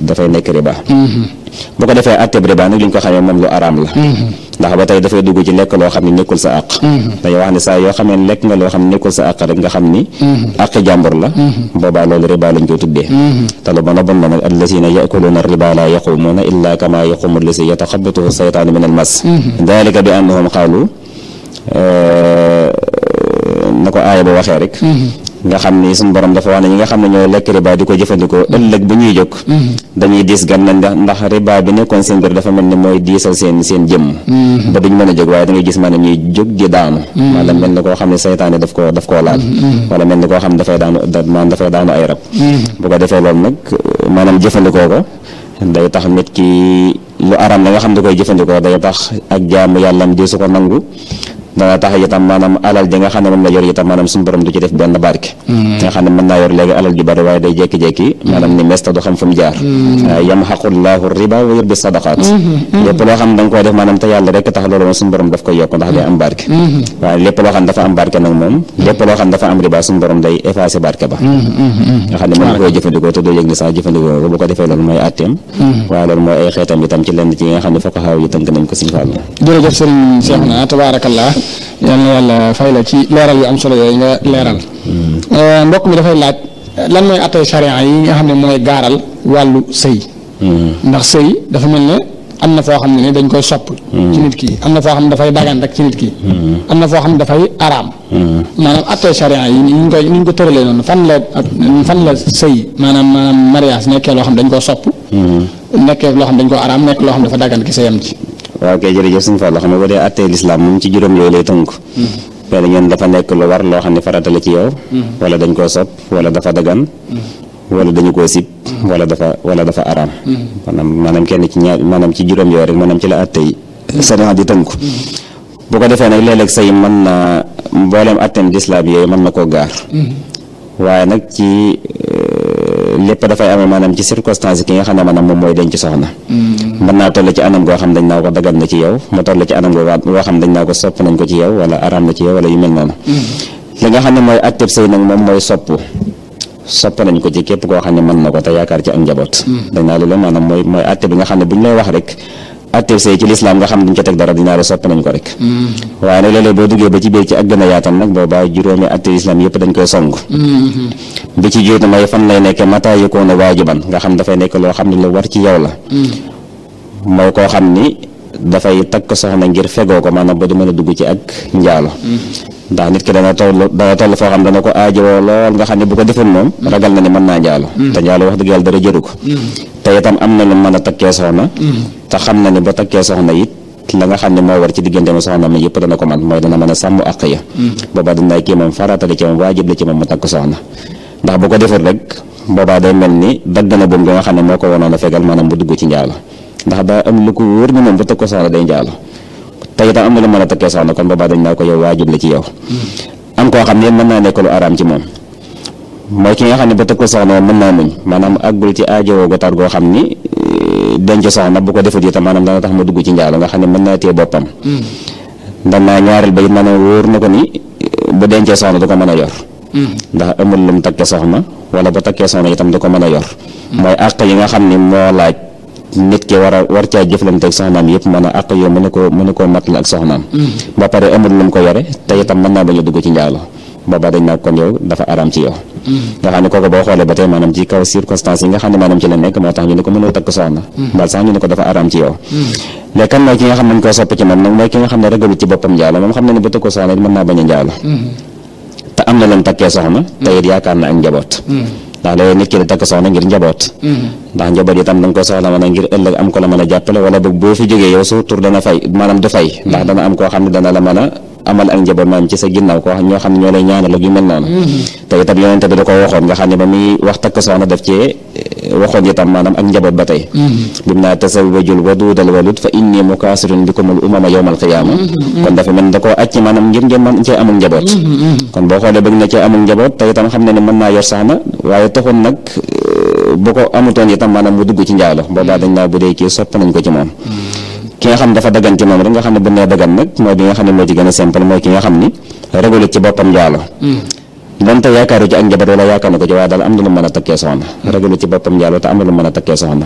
dafay nekk riba bu ko defee atteb riba nag li ñu ko xamee moom lu araam la ndax ba tey dafay dugg ci lekk loo xam ne nekkul sa àq dañuy wax ne saa yoo xamee lekk nga loo xam ne nekkul sa àq rek nga xam ni àq jàmbur la boobaa loolu riba lañ koy tuddee te lu bon a bon la nag allazina yakuluuna riba la yaqumuuna illa kama yaqumu allazi yataxabatuhu saytaanu min al mas dalika bi annahum qaalu na ko aaya ba waxee rek nga xam ni suñu borom dafa wax ne ñi nga xam ne ñoo lekk riba di ko jëfandikoo ëllëg bu ñuy jóg dañuy diis gan na ndax ndax riba bi nekkoon seen biir dafa mel ni mooy diisal seen seen jëmm ba duñ mën a jóg waaye da ngay gis maanaam ñuy jóg di daanu maanaam mel ni koo xam ne saytaane daf ko daf koo laal wala mel ni koo xam ne dafay daanu maanaam dafay daanu ay rab bu ko defee loolu nag maanaam jëfandikoo ko day tax nit ki lu aram la nga xam ne koy jëfandikoo day tax ak jaamu yàllam di su ko nangu dana tax itam maanaam alal ji nga xam ne moom la yor itam maanaam suñu borom du ci def benn barke nga xam ne mën naa yor léegi alal ju bari waaye day jékki-jékki maanaam ni mesta du xam fu mu jaar yamxaqullahu riba wa yurbi sadaqaat lépp loo xam ne da nga koy def maanaam te yàlla rek tax loolu moom suñu borom daf koy yokk ndax day am barke waaye lépp loo xam ne dafa am barke nag moom lépp loo xam ne dafa am riba suñu borom day effacé barke ba nga xam ne mën nga koy jëfandikoo te doo yëg ni sax jëfandikoo ko bu ko defee loolu mooy atteem waaye loolu mooy ay xeetam itam ci lenn ci yi nga xam ne fokk xaaw yi tënk nañ ko suñu fàll jërëjëf sëriñ Cheikhouna tabaarakallah yal na yàlla fay la ci leeral yu am solo yooyu nga leeral mbokk mi dafay laaj lan mooy attey charia yi nga xam ne mooy gaaral wàllu sëy ndax sëy dafa mel ne am na foo xam ne ni dañ koy sopp ci nit ki am na foo xam ne dafay dagan rek ci nit ki am na foo xam ne dafay araam maanaam attey charia yi ni ñu koy ni ñu ko tëralee noonu fan la fan la sëy maanaam maanaam mariage nekkee loo xam ne dañ koo sopp nekkee loo xam ne dañ koo araam nekk loo xam ne dafa dagan ki sëyam ci waaw kay jërëjëf suñu Fall xam ne boo dee attee lislaam moom ci juróom yooyu lay tënk benn ñoom dafa nekk lu war loo xam ne farata la ci yow wala dañ koo sopp wala dafa dagan wala dañu koo sib wala dafa wala dafa araam maanaam maanaam kenn ci ñaar maanaam ci juróom yooyu rek maanaam ci la atte yi sariya di tënku bu ko defee nag léeg-léeg sëy mën na mboolem atteem lislaam yooyu mën na koo gaar waaye nag ci lépp dafay amee maanaam ci circonstance ki nga xam ne maanaam moom mooy denc soxna mën naa toll ci anam goo xam dañ naa ko dagal na ci yow mu toll ci anam goo xam dañ naa ko sopp nañ ko ci yow wala araam na ci yow wala yu mel noonu li nga xam ne mooy atteb sëy nag moom mooy sopp sopp nañ ko ci képp koo xam ne mën na ko te yaakaar ci ak njaboot dañ naa loolu maanaam mooy mooy atte bi nga xam ne bu ñu lay wax rek atteb sëy ci lislaam nga xam duñ ca teg dara dinaa la sopp nañ ko rek waaye nag léeg-léeg boo duggee ba ci biir ci ak gën a yaatal nag boobaa juróomi atte lislaam yëpp dañ koy song bi ci jiitu mooy fan lay nekkee mata yëkkoon a waajiban nga xam dafay nekk loo xam ne lu war ci yow la mooy koo xam ni dafay takk soxna ngir fegoo ko maanaam ba du mën a dugg ci ak njaalo ndax nit ki dana toll dana toll foo xam dana ko aajowoo lool nga xam ne bu ko defoon moom ragal na ni mën naa njaalo te njaalo wax dëgg yàlla dara jëru ko te itam am na lu mën a takkee soxna te xam na ni ba takkee soxna it la nga xam ne moo war ci diggante ma soxna mi yëpp dana ko man mooy dana mën a sàmm àq ya boobaa dina kii moom farata la ci moom waajib la ci moom mu takk soxna ndax bu ko deful rek boobaa day mel ni dagg na boom nga xam ne moo ko wanoon a fegal maanaam bu dugg ci njaalo ndax daa am lu ko wóor ni moom bu takk ko soxna day njaalo te itam am na lu mën a takkee soxna kon boobaa dañ naa ko yow waajib la ci yow am koo xam ne mën naa nekk lu araam ci moom mooy ki nga xam ne ba takk ko soxna mën naa muñ maanaam àggul ci aajowoo gu tar goo xam ni denc soxna bu ko defut itam maanaam dana tax ma dugg ci njaalo nga xam ne mën naa téye boppam ndax naa ñaareel ba it maanaam wóor na ko ni bu dencee soxna du ko mën a yor ndax amul lu mu takkee soxna wala bu takkee soxna itam du ko mën a yor mooy àq yi nga xam ni moo laaj nit ki war a war caa jëflante ak soxnaam yëpp mën a àq yoo mën a koo mën a koo matal ak soxnaam ba pare amul lu mu ko yore te itam mën naa bañ a dugg ci njaalo boobaa dañ naa kon yow dafa araam ci yow nga xam ne kooku boo xoolee ba tey maanaam ci kaw circonstance yi nga xam ne maanaam ci la nekk moo tax ñu ne ko mënoo takk soxna mbal sax ñu ne ko dafa araam ci yow léegi kan mooy ki nga xam ne ñu koo sopp ci moom nag mooy ki nga xam ne ragalut ci boppam njaalo moom xam ne ne bu takk soxna mën naa bañ a njaalo te am na lu mu takkee soxna te it yaakaar na ak njaboot ndax léegi nit ki di takk soxna ngir njaboot ndax njaboot itam da nga ko soxla mën a ngir ëllëg am ko la mën a jàppale wala boog boo fi jógee yow su tur dana fay maanaam du fay ndax dana am koo xam ne dana la mën a amal ak njaboot maanaam ci sa ginnaaw ko ñoo xam ne ñoo lay ñaanal ak yu mel noonu te itam yonente bi da ko waxoon nga xam ne ba muy wax takk soxna daf cee waxoon itam maanaam ak njaboot ba tey bim naa tasawwajul waduudal walud fa inni mukaasirun bikumul umama yawmal qiyaama kon dafa mel da koo acc maanaam ngir ngeen mën cee amul njaboot kon boo xoolee bëgg na cee amul njaboot te itam xam ne ne mën naa yor soxna waaye taxul nag bu ko amutoon itam maanaam mu dugg ci njaalo boobaa dañ naa bu dee kii sopp nañ ko ci moom ki nga xam dafa dagan ci moom rek nga xam ne bu nee dagan nag mooy bi nga xam ne moo ci gën a simple mooy ki nga xam ni ragalut ci boppam njaalo donte yaakaaru ci ak njaboot wala yaakaar na ko ci waaye daal am na lu mën a takkee soxna ragalut ci boppam njaalo te am na lu mën a takkee soxna